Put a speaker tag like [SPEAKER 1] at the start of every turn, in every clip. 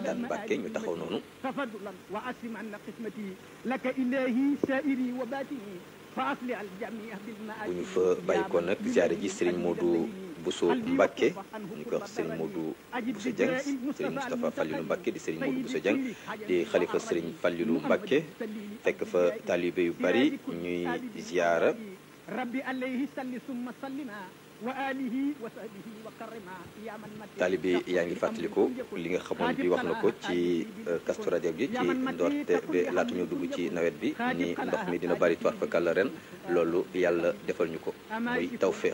[SPEAKER 1] daan Mbàkke ñu taxaw noonu
[SPEAKER 2] تفضلا واسم عنا قسمتي لك الهي سائري وباتني فاصلح الجميع بالمآل
[SPEAKER 1] bu ñu fa bàyyi ko nag ziare ji sëriñ Modou Bousso Mbacke ñu koy wax sëriñ Modou Bousso Dieng sëriñ Moustapha Fallilou Mbacke di sëriñ Modou Bousso Dieng di xalifa sëriñ Fallilou Mbacke fekk fa taalibe yu bari ñuy ziara
[SPEAKER 2] ربي عليه صل ثم سلما وآله وصحبه وكرما يا من مت
[SPEAKER 1] taalibe yaa ngi fàttaliku li nga xamoon bi wax na ko ci Kazu Rajab gi ci ndoorte bi laata ñu dugg ci nawet bi ni ndox mi dina bari toir fakal la ren loolu yàlla defal ñu ko muy tawféex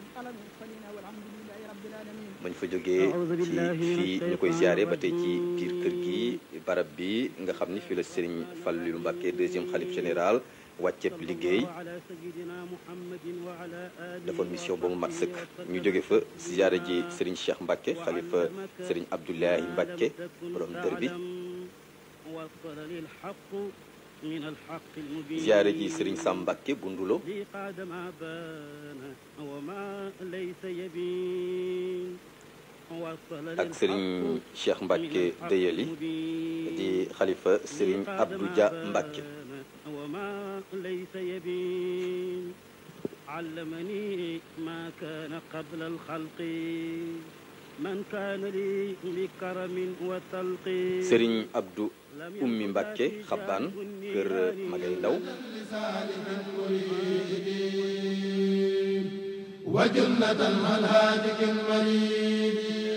[SPEAKER 1] bañ fa jógee ci fii ñu koy ziare ba tey ci biir kër gi barab bi nga xam ni fii la Serigne Fallilou Mbacke deuxième xalif général wàcceeb liggéey defoon mission ba mu mat sëkk ñu jóge fa ziare ji Serigne Cheikh Mbacke xalifa Serigne Abdoulaye Mbacke borom dër bi ziare ji Serigne Sam Mbacke bu Ndulo ak Serigne Cheikh Mbacke Deyeli di xalifa Serigne Abdou Dia Mbacke
[SPEAKER 3] علمني ما كان قبل الخلق من كان لي بكرم وتلق
[SPEAKER 1] Serigne Abdou Ummi Mbacke xabbaan kër Magay Ndaw
[SPEAKER 4] وجنة الهادك المريد